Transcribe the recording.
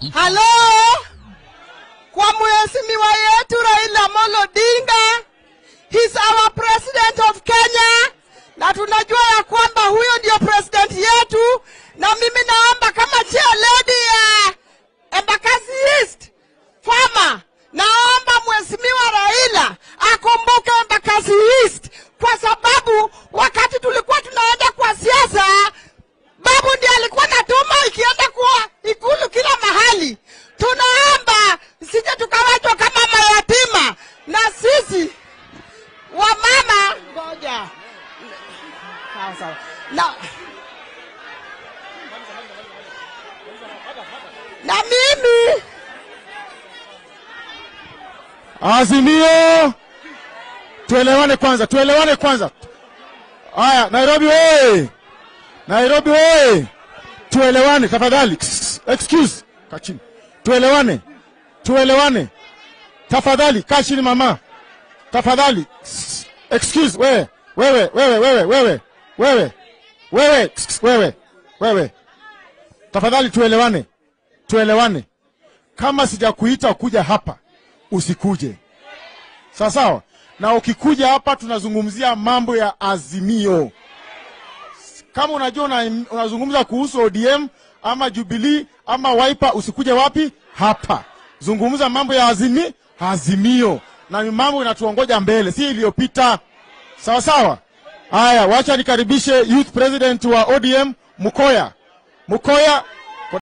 Halo, kwa mheshimiwa yetu Raila Amolo Odinga, he's our president of Kenya, na tunajua ya kwamba huyo ndio president yetu, na mimi naomba kama chair lady ya Embakasi East Farmer, naomba mheshimiwa Raila akumbuke Embakasi East kwa sababu wakati tulikuwa tunaenda kwa siasa babu ndiye alikuwa natuma ikienda kwa ikulu kila mahali. Tunaomba sije tukawachwa kama mayatima, na sisi wamama, ngoja sawa sawa, na na mimi Azimio, tuelewane kwanza, tuelewane kwanza. Haya, Nairobi wewe, Nairobi wewe, tuelewane tafadhali. Excuse, kaa chini, tuelewane, tuelewane tafadhali. Kaa chini mama, tafadhali. Excuse, wewe, wewe, wewe, wewe, wewe, wewe, wewe, wewe, wewe, tafadhali tuelewane, tuelewane. Kama sijakuita kuja hapa usikuje, sawa sawa. Na ukikuja hapa tunazungumzia mambo ya Azimio. Kama unajua una, unazungumza kuhusu ODM ama Jubilee ama Wiper, usikuje wapi hapa. Zungumza mambo ya azimi, Azimio na ni mambo inatuongoja mbele, si iliyopita. Sawa sawa. Haya, wacha nikaribishe youth president wa ODM Mukoya. Mukoya,